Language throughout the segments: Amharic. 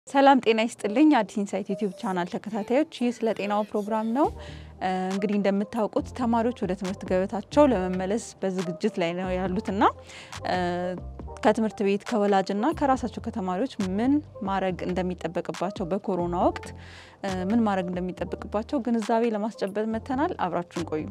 ሰላም ጤና ይስጥልኝ። አዲስ ኢንሳይት ዩቲዩብ ቻናል ተከታታዮች፣ ይህ ስለ ጤናው ፕሮግራም ነው። እንግዲህ እንደምታውቁት ተማሪዎች ወደ ትምህርት ገበታቸው ለመመለስ በዝግጅት ላይ ነው ያሉትና ከትምህርት ቤት ከወላጅና ከራሳቸው ከተማሪዎች ምን ማድረግ እንደሚጠበቅባቸው በኮሮና ወቅት ምን ማድረግ እንደሚጠበቅባቸው ግንዛቤ ለማስጨበጥ መጥተናል። አብራችሁን ቆዩ።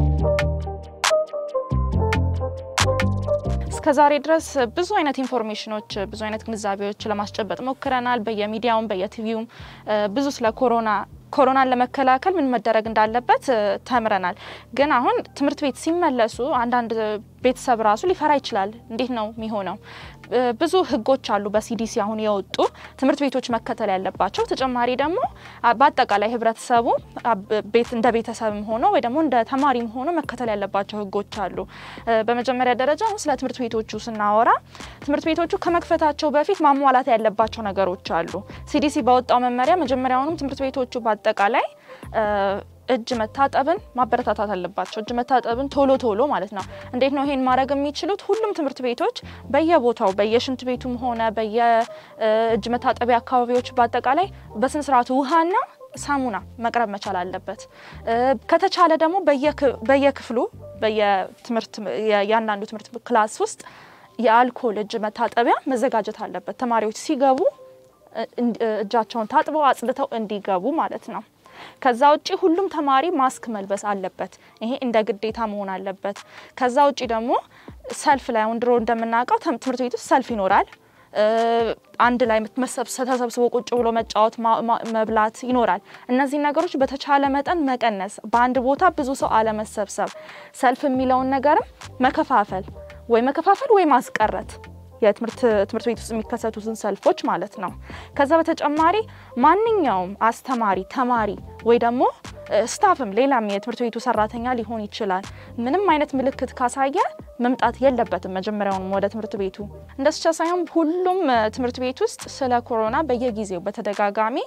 እስከ ዛሬ ድረስ ብዙ አይነት ኢንፎርሜሽኖች ብዙ አይነት ግንዛቤዎች ለማስጨበጥ ሞክረናል። በየሚዲያውም በየቲቪውም ብዙ ስለ ኮሮና ኮሮናን ለመከላከል ምን መደረግ እንዳለበት ተምረናል። ግን አሁን ትምህርት ቤት ሲመለሱ አንዳንድ ቤተሰብ ራሱ ሊፈራ ይችላል። እንዴት ነው የሚሆነው? ብዙ ሕጎች አሉ በሲዲሲ አሁን የወጡ ትምህርት ቤቶች መከተል ያለባቸው። ተጨማሪ ደግሞ በአጠቃላይ ህብረተሰቡ ቤት እንደ ቤተሰብም ሆኖ ወይ ደግሞ እንደ ተማሪም ሆኖ መከተል ያለባቸው ሕጎች አሉ። በመጀመሪያ ደረጃ አሁን ስለ ትምህርት ቤቶቹ ስናወራ ትምህርት ቤቶቹ ከመክፈታቸው በፊት ማሟላት ያለባቸው ነገሮች አሉ። ሲዲሲ ባወጣው መመሪያ መጀመሪያውንም ትምህርት ቤቶቹ በአጠቃላይ እጅ መታጠብን ማበረታታት አለባቸው። እጅ መታጠብን ቶሎ ቶሎ ማለት ነው። እንዴት ነው ይሄን ማድረግ የሚችሉት? ሁሉም ትምህርት ቤቶች በየቦታው በየሽንት ቤቱም ሆነ በየእጅ መታጠቢያ አካባቢዎች በአጠቃላይ በስነ ስርዓቱ ውሃና ሳሙና መቅረብ መቻል አለበት። ከተቻለ ደግሞ በየክፍሉ በየትምህርት የእያንዳንዱ ትምህርት ክላስ ውስጥ የአልኮል እጅ መታጠቢያ መዘጋጀት አለበት። ተማሪዎች ሲገቡ እጃቸውን ታጥበው አጽድተው እንዲገቡ ማለት ነው። ከዛ ውጪ ሁሉም ተማሪ ማስክ መልበስ አለበት። ይሄ እንደ ግዴታ መሆን አለበት። ከዛ ውጪ ደግሞ ሰልፍ ላይ አሁን ድሮ እንደምናውቀው ትምህርት ቤት ውስጥ ሰልፍ ይኖራል። አንድ ላይ ተሰብስቦ ቁጭ ብሎ መጫወት፣ መብላት ይኖራል። እነዚህ ነገሮች በተቻለ መጠን መቀነስ፣ በአንድ ቦታ ብዙ ሰው አለመሰብሰብ፣ ሰልፍ የሚለውን ነገርም መከፋፈል ወይ መከፋፈል ወይ ማስቀረት የትምህርት ትምህርት ቤት ውስጥ የሚከሰቱትን ሰልፎች ማለት ነው። ከዛ በተጨማሪ ማንኛውም አስተማሪ፣ ተማሪ ወይ ደግሞ ስታፍም ሌላም የትምህርት ቤቱ ሰራተኛ ሊሆን ይችላል ምንም አይነት ምልክት ካሳየ መምጣት የለበትም መጀመሪያውንም ወደ ትምህርት ቤቱ። እንደሱ ብቻ ሳይሆን ሁሉም ትምህርት ቤት ውስጥ ስለ ኮሮና በየጊዜው በተደጋጋሚ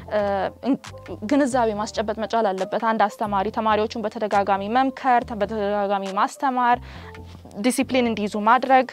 ግንዛቤ ማስጨበጥ መቻል አለበት። አንድ አስተማሪ ተማሪዎቹን በተደጋጋሚ መምከር፣ በተደጋጋሚ ማስተማር፣ ዲሲፕሊን እንዲይዙ ማድረግ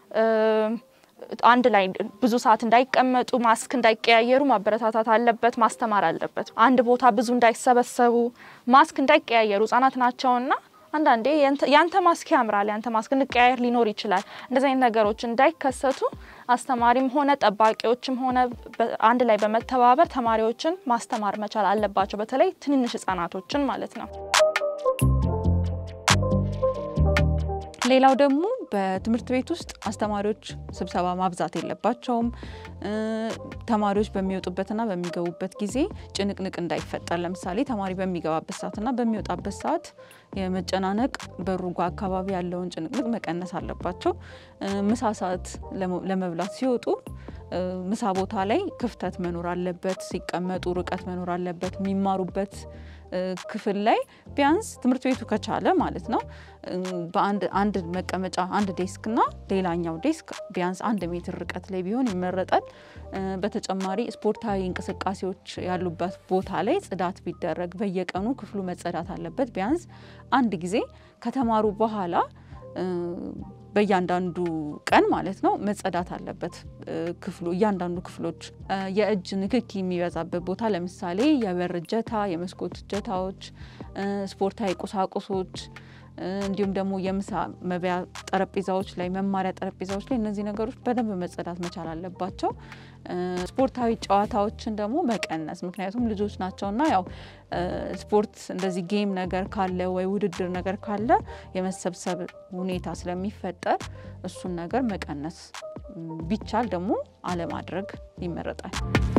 አንድ ላይ ብዙ ሰዓት እንዳይቀመጡ ማስክ እንዳይቀያየሩ ማበረታታት አለበት፣ ማስተማር አለበት። አንድ ቦታ ብዙ እንዳይሰበሰቡ ማስክ እንዳይቀያየሩ ህጻናት ናቸውና አንዳንዴ ያንተ ማስክ ያምራል፣ ያንተ ማስክ እንቀያየር ሊኖር ይችላል። እንደዚህ አይነት ነገሮች እንዳይከሰቱ አስተማሪም ሆነ ጠባቂዎችም ሆነ አንድ ላይ በመተባበር ተማሪዎችን ማስተማር መቻል አለባቸው። በተለይ ትንንሽ ህጻናቶችን ማለት ነው። ሌላው ደግሞ በትምህርት ቤት ውስጥ አስተማሪዎች ስብሰባ ማብዛት የለባቸውም። ተማሪዎች በሚወጡበትና በሚገቡበት ጊዜ ጭንቅንቅ እንዳይፈጠር፣ ለምሳሌ ተማሪ በሚገባበት ሰዓትና በሚወጣበት ሰዓት የመጨናነቅ በሩጋ አካባቢ ያለውን ጭንቅንቅ መቀነስ አለባቸው። ምሳ ሰዓት ለመብላት ሲወጡ ምሳ ቦታ ላይ ክፍተት መኖር አለበት። ሲቀመጡ ርቀት መኖር አለበት። የሚማሩበት ክፍል ላይ ቢያንስ ትምህርት ቤቱ ከቻለ ማለት ነው በአንድ አንድ መቀመጫ አንድ ዴስክ እና ሌላኛው ዴስክ ቢያንስ አንድ ሜትር ርቀት ላይ ቢሆን ይመረጣል። በተጨማሪ ስፖርታዊ እንቅስቃሴዎች ያሉበት ቦታ ላይ ጽዳት ቢደረግ በየቀኑ ክፍሉ መጸዳት አለበት። ቢያንስ አንድ ጊዜ ከተማሩ በኋላ በእያንዳንዱ ቀን ማለት ነው መጸዳት አለበት ክፍሉ እያንዳንዱ ክፍሎች። የእጅ ንክኪ የሚበዛበት ቦታ ለምሳሌ የበር እጀታ፣ የመስኮት እጀታዎች፣ ስፖርታዊ ቁሳቁሶች እንዲሁም ደግሞ የምሳ መብያ ጠረጴዛዎች ላይ መማሪያ ጠረጴዛዎች ላይ እነዚህ ነገሮች በደንብ መጸዳት መቻል አለባቸው። ስፖርታዊ ጨዋታዎችን ደግሞ መቀነስ፣ ምክንያቱም ልጆች ናቸውና ያው ስፖርት እንደዚህ ጌም ነገር ካለ ወይ ውድድር ነገር ካለ የመሰብሰብ ሁኔታ ስለሚፈጠር እሱን ነገር መቀነስ ቢቻል ደግሞ አለማድረግ ይመረጣል።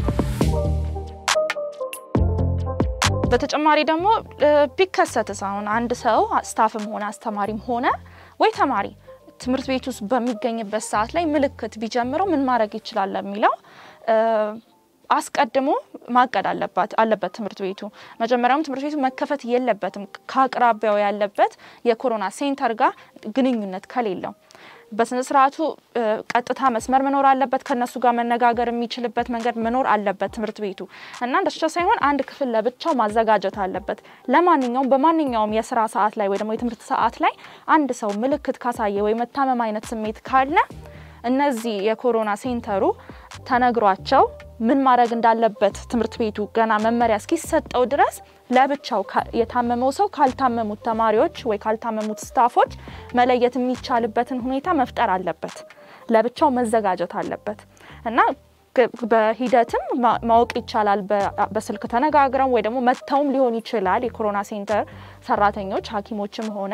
በተጨማሪ ደግሞ ቢከሰትስ አሁን አንድ ሰው ስታፍም ሆነ አስተማሪም ሆነ ወይ ተማሪ ትምህርት ቤት ውስጥ በሚገኝበት ሰዓት ላይ ምልክት ቢጀምረው ምን ማድረግ ይችላል ለሚለው አስቀድሞ ማቀድ አለባት አለበት ትምህርት ቤቱ። መጀመሪያውም ትምህርት ቤቱ መከፈት የለበትም ከአቅራቢያው ያለበት የኮሮና ሴንተር ጋር ግንኙነት ከሌለው በስነ ስርዓቱ ቀጥታ መስመር መኖር አለበት። ከነሱ ጋር መነጋገር የሚችልበት መንገድ መኖር አለበት ትምህርት ቤቱ እና እንደሱ ሳይሆን አንድ ክፍል ለብቻው ማዘጋጀት አለበት። ለማንኛውም በማንኛውም የስራ ሰዓት ላይ ወይ ደግሞ የትምህርት ሰዓት ላይ አንድ ሰው ምልክት ካሳየ ወይ መታመም አይነት ስሜት ካለ እነዚህ የኮሮና ሴንተሩ ተነግሯቸው ምን ማድረግ እንዳለበት ትምህርት ቤቱ ገና መመሪያ እስኪሰጠው ድረስ ለብቻው የታመመው ሰው ካልታመሙት ተማሪዎች ወይ ካልታመሙት ስታፎች መለየት የሚቻልበትን ሁኔታ መፍጠር አለበት። ለብቻው መዘጋጀት አለበት እና በሂደትም ማወቅ ይቻላል። በስልክ ተነጋግረው ወይ ደግሞ መጥተውም ሊሆን ይችላል። የኮሮና ሴንተር ሰራተኞች ሐኪሞችም ሆነ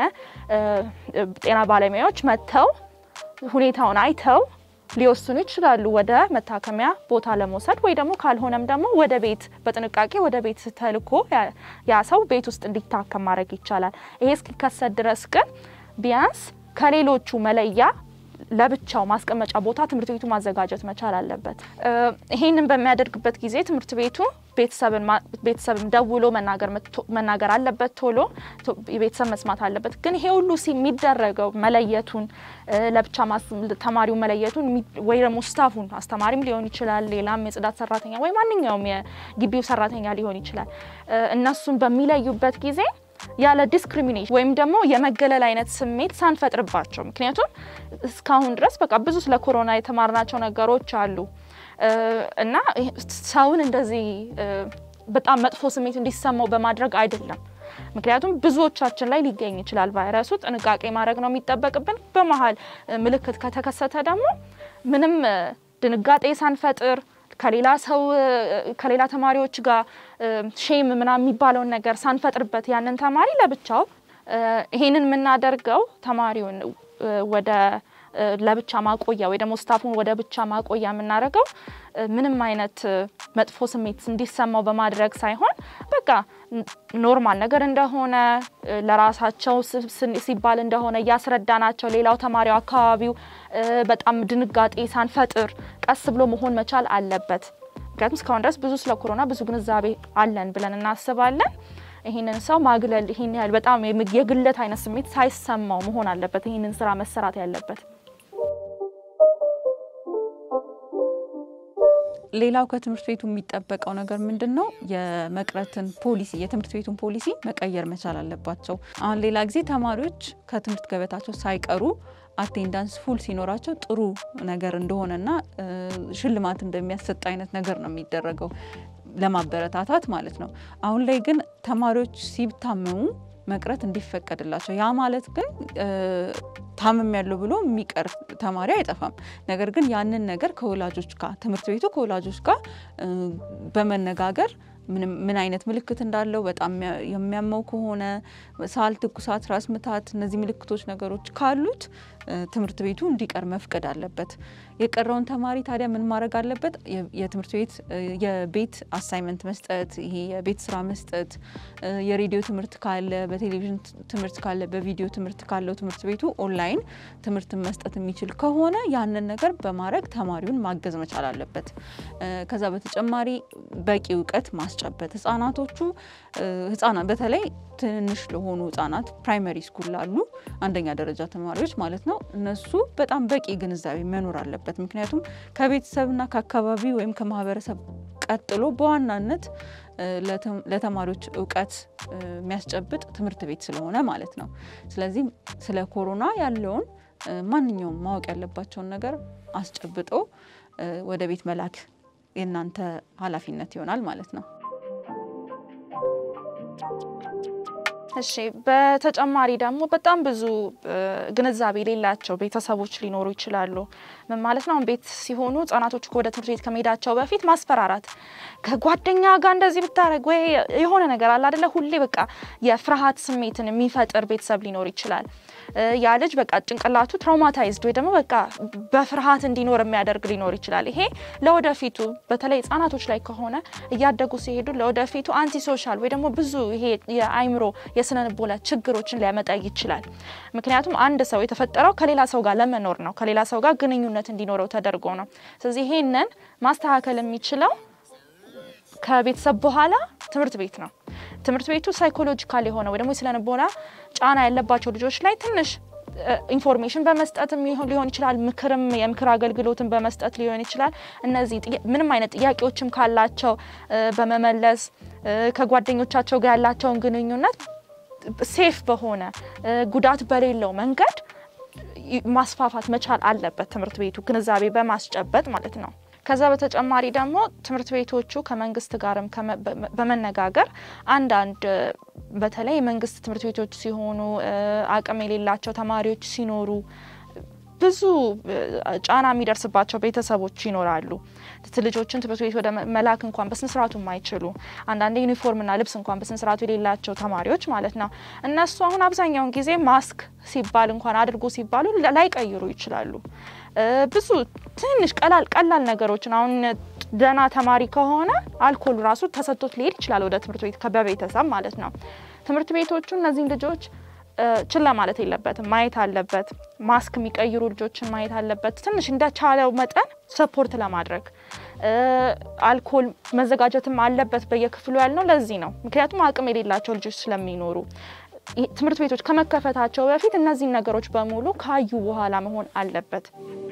ጤና ባለሙያዎች መጥተው ሁኔታውን አይተው ሊወስኑ ይችላሉ ወደ መታከሚያ ቦታ ለመውሰድ ወይ ደግሞ ካልሆነም ደግሞ ወደ ቤት በጥንቃቄ ወደ ቤት ተልኮ ያ ሰው ቤት ውስጥ እንዲታከም ማድረግ ይቻላል። ይሄ እስኪከሰት ድረስ ግን ቢያንስ ከሌሎቹ መለያ ለብቻው ማስቀመጫ ቦታ ትምህርት ቤቱ ማዘጋጀት መቻል አለበት። ይሄንን በሚያደርግበት ጊዜ ትምህርት ቤቱ ቤተሰብን ደውሎ መናገር አለበት። ቶሎ ቤተሰብ መስማት አለበት። ግን ይሄ ሁሉ የሚደረገው መለየቱን ለብቻ ተማሪው መለየቱን ወይ ደግሞ ስታፉን አስተማሪም ሊሆን ይችላል፣ ሌላም የጽዳት ሰራተኛ ወይ ማንኛውም የግቢው ሰራተኛ ሊሆን ይችላል። እነሱን በሚለዩበት ጊዜ ያለ ዲስክሪሚኔሽን ወይም ደግሞ የመገለል አይነት ስሜት ሳንፈጥርባቸው ምክንያቱም እስካሁን ድረስ በቃ ብዙ ስለ ኮሮና የተማርናቸው ነገሮች አሉ እና ሰውን እንደዚህ በጣም መጥፎ ስሜት እንዲሰማው በማድረግ አይደለም። ምክንያቱም ብዙዎቻችን ላይ ሊገኝ ይችላል ቫይረሱ። ጥንቃቄ ማድረግ ነው የሚጠበቅብን። በመሀል ምልክት ከተከሰተ ደግሞ ምንም ድንጋጤ ሳንፈጥር ከሌላ ሰው ከሌላ ተማሪዎች ጋር ሼም ምናምን የሚባለውን ነገር ሳንፈጥርበት ያንን ተማሪ ለብቻው ይሄንን የምናደርገው ተማሪውን ወደ ለብቻ ማቆያ ወይ ደግሞ ስታፉን ወደ ብቻ ማቆያ የምናደርገው ምንም አይነት መጥፎ ስሜት እንዲሰማው በማድረግ ሳይሆን በቃ ኖርማል ነገር እንደሆነ ለራሳቸው ሲባል እንደሆነ እያስረዳናቸው ሌላው ተማሪው አካባቢው በጣም ድንጋጤ ሳንፈጥር ቀስ ብሎ መሆን መቻል አለበት። ምክንያቱም እስካሁን ድረስ ብዙ ስለ ኮሮና ብዙ ግንዛቤ አለን ብለን እናስባለን። ይህንን ሰው ማግለል ይህን ያህል በጣም የግለት አይነት ስሜት ሳይሰማው መሆን አለበት ይህንን ስራ መሰራት ያለበት። ሌላው ከትምህርት ቤቱ የሚጠበቀው ነገር ምንድን ነው? የመቅረትን ፖሊሲ የትምህርት ቤቱን ፖሊሲ መቀየር መቻል አለባቸው። አሁን ሌላ ጊዜ ተማሪዎች ከትምህርት ገበታቸው ሳይቀሩ አቴንዳንስ ፉል ሲኖራቸው ጥሩ ነገር እንደሆነና ሽልማት እንደሚያሰጥ አይነት ነገር ነው የሚደረገው ለማበረታታት ማለት ነው። አሁን ላይ ግን ተማሪዎች ሲታመሙ መቅረት እንዲፈቀድላቸው ያ ማለት ግን ታምም ያለው ብሎ የሚቀር ተማሪ አይጠፋም። ነገር ግን ያንን ነገር ከወላጆች ጋር ትምህርት ቤቱ ከወላጆች ጋር በመነጋገር ምን አይነት ምልክት እንዳለው በጣም የሚያመው ከሆነ ሳል፣ ትኩሳት፣ ራስ ምታት እነዚህ ምልክቶች ነገሮች ካሉት ትምህርት ቤቱ እንዲቀር መፍቀድ አለበት። የቀረውን ተማሪ ታዲያ ምን ማድረግ አለበት? የትምህርት ቤት የቤት አሳይመንት መስጠት፣ ይሄ የቤት ስራ መስጠት፣ የሬዲዮ ትምህርት ካለ፣ በቴሌቪዥን ትምህርት ካለ፣ በቪዲዮ ትምህርት ካለው ትምህርት ቤቱ ኦንላይን ትምህርት መስጠት የሚችል ከሆነ ያንን ነገር በማድረግ ተማሪውን ማገዝ መቻል አለበት። ከዛ በተጨማሪ በቂ እውቀት ማስጨበት ህጻናቶቹ ህጻናት በተለይ ትንንሽ ለሆኑ ህጻናት ፕራይመሪ ስኩል ላሉ አንደኛ ደረጃ ተማሪዎች ማለት ነው እነሱ በጣም በቂ ግንዛቤ መኖር አለበት። ምክንያቱም ከቤተሰብና ከአካባቢ ወይም ከማህበረሰብ ቀጥሎ በዋናነት ለተማሪዎች እውቀት የሚያስጨብጥ ትምህርት ቤት ስለሆነ ማለት ነው። ስለዚህ ስለ ኮሮና ያለውን ማንኛውም ማወቅ ያለባቸውን ነገር አስጨብጦ ወደ ቤት መላክ የእናንተ ኃላፊነት ይሆናል ማለት ነው። እሺ በተጨማሪ ደግሞ በጣም ብዙ ግንዛቤ የሌላቸው ቤተሰቦች ሊኖሩ ይችላሉ። ምን ማለት ነው? ቤት ሲሆኑ ህጻናቶች ወደ ትምህርት ቤት ከመሄዳቸው በፊት ማስፈራራት፣ ከጓደኛ ጋር እንደዚህ ብታደረግ ወይ የሆነ ነገር አለ አደለ? ሁሌ በቃ የፍርሃት ስሜትን የሚፈጥር ቤተሰብ ሊኖር ይችላል። ያ ልጅ በቃ ጭንቅላቱ ትራውማታይዝድ ወይ ደግሞ በቃ በፍርሃት እንዲኖር የሚያደርግ ሊኖር ይችላል። ይሄ ለወደፊቱ በተለይ ህጻናቶች ላይ ከሆነ እያደጉ ሲሄዱ ለወደፊቱ አንቲ ሶሻል ወይ ደግሞ ብዙ ይሄ የአይምሮ የስነ ልቦና ችግሮችን ሊያመጣ ይችላል። ምክንያቱም አንድ ሰው የተፈጠረው ከሌላ ሰው ጋር ለመኖር ነው። ከሌላ ሰው ጋር ግንኙነት እንዲኖረው ተደርጎ ነው። ስለዚህ ይሄንን ማስተካከል የሚችለው ከቤተሰብ በኋላ ትምህርት ቤት ነው። ትምህርት ቤቱ ሳይኮሎጂካል የሆነ ወይ ደግሞ የስነ ልቦና ጫና ያለባቸው ልጆች ላይ ትንሽ ኢንፎርሜሽን በመስጠትም ሊሆን ይችላል። ምክርም የምክር አገልግሎትን በመስጠት ሊሆን ይችላል። እነዚህ ምንም አይነት ጥያቄዎችም ካላቸው በመመለስ ከጓደኞቻቸው ጋር ያላቸውን ግንኙነት ሴፍ በሆነ ጉዳት በሌለው መንገድ ማስፋፋት መቻል አለበት ትምህርት ቤቱ ግንዛቤ በማስጨበጥ ማለት ነው። ከዛ በተጨማሪ ደግሞ ትምህርት ቤቶቹ ከመንግስት ጋርም በመነጋገር አንዳንድ በተለይ የመንግስት ትምህርት ቤቶች ሲሆኑ አቅም የሌላቸው ተማሪዎች ሲኖሩ ብዙ ጫና የሚደርስባቸው ቤተሰቦች ይኖራሉ። ልጆችን ትምህርት ቤት ወደ መላክ እንኳን በስነስርዓቱ የማይችሉ አንዳንድ ዩኒፎርምና ልብስ እንኳን በስነስርዓቱ የሌላቸው ተማሪዎች ማለት ነው። እነሱ አሁን አብዛኛውን ጊዜ ማስክ ሲባል እንኳን አድርጎ ሲባሉ ላይቀይሩ ይችላሉ። ብዙ ትንሽ ቀላል ቀላል ነገሮችን አሁን ደህና ተማሪ ከሆነ አልኮል ራሱ ተሰጥቶት ሊሄድ ይችላል ወደ ትምህርት ቤት በቤተሰብ ማለት ነው። ትምህርት ቤቶቹ እነዚህን ልጆች ችላ ማለት የለበትም፣ ማየት አለበት። ማስክ የሚቀይሩ ልጆችን ማየት አለበት። ትንሽ እንደቻለው መጠን ሰፖርት ለማድረግ አልኮል መዘጋጀትም አለበት በየክፍሉ ያልነው ለዚህ ነው። ምክንያቱም አቅም የሌላቸው ልጆች ስለሚኖሩ ትምህርት ቤቶች ከመከፈታቸው በፊት እነዚህን ነገሮች በሙሉ ካዩ በኋላ መሆን አለበት።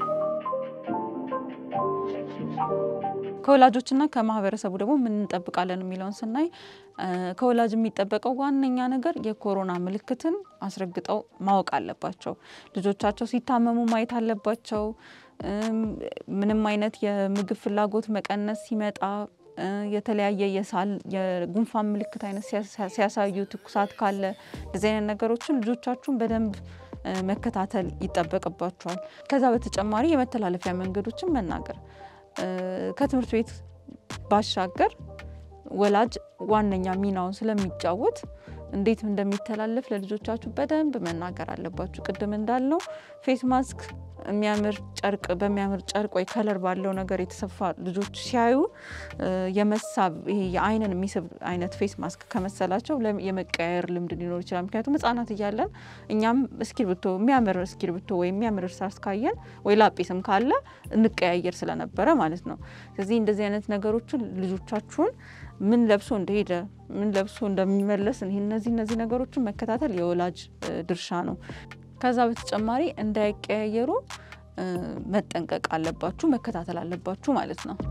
ከወላጆችና ከማህበረሰቡ ደግሞ ምን እንጠብቃለን የሚለውን ስናይ ከወላጅ የሚጠበቀው ዋነኛ ነገር የኮሮና ምልክትን አስረግጠው ማወቅ አለባቸው። ልጆቻቸው ሲታመሙ ማየት አለባቸው። ምንም አይነት የምግብ ፍላጎት መቀነስ ሲመጣ የተለያየ የሳል የጉንፋን ምልክት አይነት ሲያሳዩ ትኩሳት ካለ እንደዚህ አይነት ነገሮችን ልጆቻችሁን በደንብ መከታተል ይጠበቅባቸዋል። ከዛ በተጨማሪ የመተላለፊያ መንገዶችን መናገር ከትምህርት ቤት ባሻገር ወላጅ ዋነኛ ሚናውን ስለሚጫወት እንዴት እንደሚተላለፍ ለልጆቻችሁ በደንብ መናገር አለባችሁ። ቅድም እንዳልነው ፌስ ማስክ የሚያምር ጨርቅ በሚያምር ጨርቅ ወይ ከለር ባለው ነገር የተሰፋ ልጆች ሲያዩ የመሳብ ይሄ የአይንን የሚስብ አይነት ፌስ ማስክ ከመሰላቸው የመቀያየር ልምድ ሊኖር ይችላል። ምክንያቱም ሕጻናት እያለን እኛም እስክሪብቶ የሚያምር እስክሪብቶ ወይ የሚያምር እርሳስ ካየን ወይ ላጲስም ካለ እንቀያየር ስለነበረ ማለት ነው። ስለዚህ እንደዚህ አይነት ነገሮችን ልጆቻችሁን ምን ለብሶ እንደሄደ ምን ለብሶ እንደሚመለስ እነዚህ እነዚህ ነገሮችን መከታተል የወላጅ ድርሻ ነው። ከዛ በተጨማሪ እንዳይቀያየሩ መጠንቀቅ አለባችሁ፣ መከታተል አለባችሁ ማለት ነው።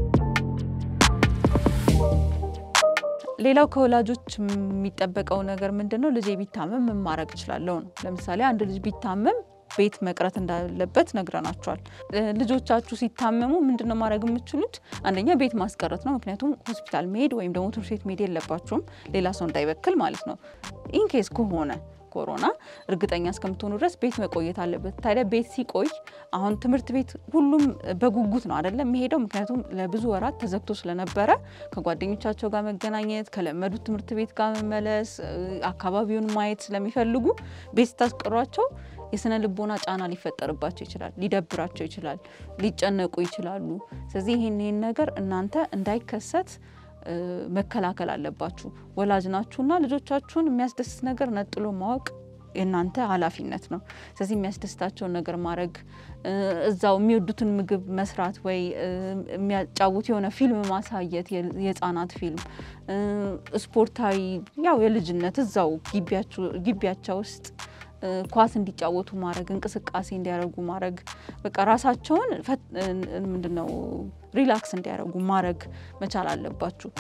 ሌላው ከወላጆች የሚጠበቀው ነገር ምንድን ነው? ልጄ ቢታመም ምን ማድረግ እችላለሁ ነው። ለምሳሌ አንድ ልጅ ቢታመም ቤት መቅረት እንዳለበት ነግረናቸዋል። ልጆቻችሁ ሲታመሙ ምንድን ነው ማድረግ የምትችሉት? አንደኛ ቤት ማስቀረት ነው። ምክንያቱም ሆስፒታል መሄድ ወይም ደግሞ ትምህርት ቤት መሄድ የለባችሁም፣ ሌላ ሰው እንዳይበክል ማለት ነው። ኢንኬስ ከሆነ ኮሮና እርግጠኛ እስከምትሆኑ ድረስ ቤት መቆየት አለበት። ታዲያ ቤት ሲቆይ አሁን ትምህርት ቤት ሁሉም በጉጉት ነው አይደለም የሚሄደው። ምክንያቱም ለብዙ ወራት ተዘግቶ ስለነበረ ከጓደኞቻቸው ጋር መገናኘት፣ ከለመዱት ትምህርት ቤት ጋር መመለስ፣ አካባቢውን ማየት ስለሚፈልጉ ቤት ስታስቀሯቸው የስነ ልቦና ጫና ሊፈጠርባቸው ይችላል፣ ሊደብራቸው ይችላል፣ ሊጨነቁ ይችላሉ። ስለዚህ ይህን ይህን ነገር እናንተ እንዳይከሰት መከላከል አለባችሁ። ወላጅ ናችሁና ልጆቻችሁን የሚያስደስት ነገር ነጥሎ ማወቅ የእናንተ ኃላፊነት ነው። ስለዚህ የሚያስደስታቸውን ነገር ማድረግ፣ እዛው የሚወዱትን ምግብ መስራት ወይ የሚያጫውት የሆነ ፊልም ማሳየት፣ የህፃናት ፊልም፣ ስፖርታዊ ያው የልጅነት እዛው ግቢያቸው ውስጥ ኳስ እንዲጫወቱ ማድረግ፣ እንቅስቃሴ እንዲያደርጉ ማድረግ፣ በቃ ራሳቸውን ምንድነው ሪላክስ እንዲያደርጉ ማድረግ መቻል አለባችሁ።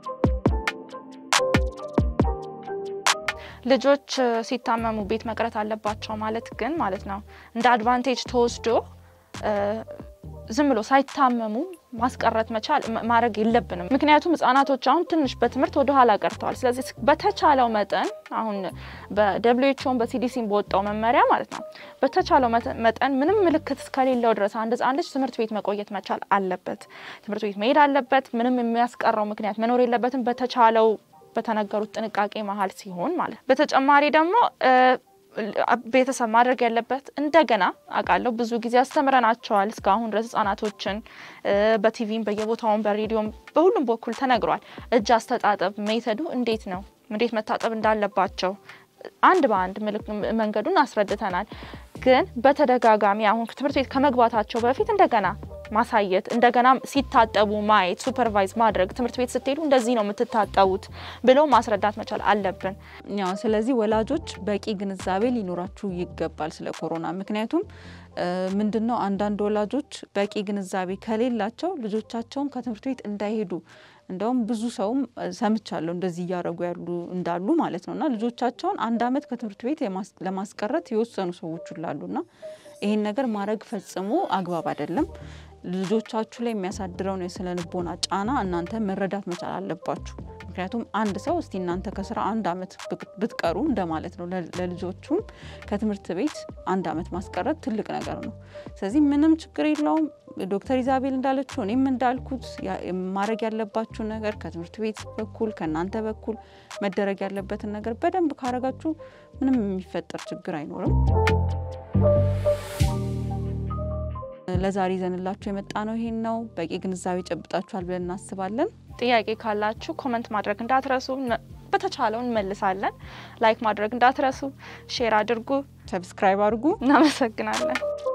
ልጆች ሲታመሙ ቤት መቅረት አለባቸው ማለት ግን ማለት ነው እንደ አድቫንቴጅ ተወስዶ ዝም ብሎ ሳይታመሙ ማስቀረት መቻል ማድረግ የለብንም። ምክንያቱም ህጻናቶች አሁን ትንሽ በትምህርት ወደ ኋላ ቀርተዋል። ስለዚህ በተቻለው መጠን አሁን በደብሊው ኤች ኦን በሲዲሲን በወጣው መመሪያ ማለት ነው በተቻለው መጠን ምንም ምልክት እስከሌለው ድረስ አንድ ህጻን ልጅ ትምህርት ቤት መቆየት መቻል አለበት። ትምህርት ቤት መሄድ አለበት። ምንም የሚያስቀረው ምክንያት መኖር የለበትም። በተቻለው በተነገሩት ጥንቃቄ መሀል ሲሆን ማለት በተጨማሪ ደግሞ ቤተሰብ ማድረግ ያለበት እንደገና አውቃለሁ ብዙ ጊዜ አስተምረናቸዋል እስካሁን ድረስ ህጻናቶችን በቲቪም በየቦታውን በሬዲዮም በሁሉም በኩል ተነግሯል። እጅ አስተጣጠብ ሜተዱ እንዴት ነው እንዴት መታጠብ እንዳለባቸው አንድ በአንድ መንገዱን አስረድተናል። ግን በተደጋጋሚ አሁን ትምህርት ቤት ከመግባታቸው በፊት እንደገና ማሳየት እንደገና ሲታጠቡ ማየት ሱፐርቫይዝ ማድረግ ትምህርት ቤት ስትሄዱ እንደዚህ ነው የምትታጠቡት ብለው ማስረዳት መቻል አለብን። ያው ስለዚህ ወላጆች በቂ ግንዛቤ ሊኖራችሁ ይገባል ስለ ኮሮና። ምክንያቱም ምንድን ነው አንዳንድ ወላጆች በቂ ግንዛቤ ከሌላቸው ልጆቻቸውን ከትምህርት ቤት እንዳይሄዱ እንደውም ብዙ ሰውም ሰምቻለሁ እንደዚህ እያደረጉ ያሉ እንዳሉ ማለት ነው እና ልጆቻቸውን አንድ አመት ከትምህርት ቤት ለማስቀረት የወሰኑ ሰዎች ላሉና ይህን ነገር ማድረግ ፈጽሞ አግባብ አይደለም። ልጆቻችሁ ላይ የሚያሳድረውን የስነ ልቦና ጫና እናንተ መረዳት መቻል አለባችሁ። ምክንያቱም አንድ ሰው እስቲ እናንተ ከስራ አንድ አመት ብትቀሩ እንደማለት ነው። ለልጆቹም ከትምህርት ቤት አንድ አመት ማስቀረት ትልቅ ነገር ነው። ስለዚህ ምንም ችግር የለውም። ዶክተር ኢዛቤል እንዳለችው እኔም እንዳልኩት ማድረግ ያለባችሁ ነገር ከትምህርት ቤት በኩል ከእናንተ በኩል መደረግ ያለበትን ነገር በደንብ ካረጋችሁ ምንም የሚፈጠር ችግር አይኖርም። ለዛሬ ይዘንላችሁ የመጣ ነው ይሄን ነው። በቂ ግንዛቤ ጨብጣችኋል ብለን እናስባለን። ጥያቄ ካላችሁ ኮመንት ማድረግ እንዳትረሱ። በተቻለው እንመልሳለን። ላይክ ማድረግ እንዳትረሱ። ሼር አድርጉ። ሰብስክራይብ አድርጉ። እናመሰግናለን።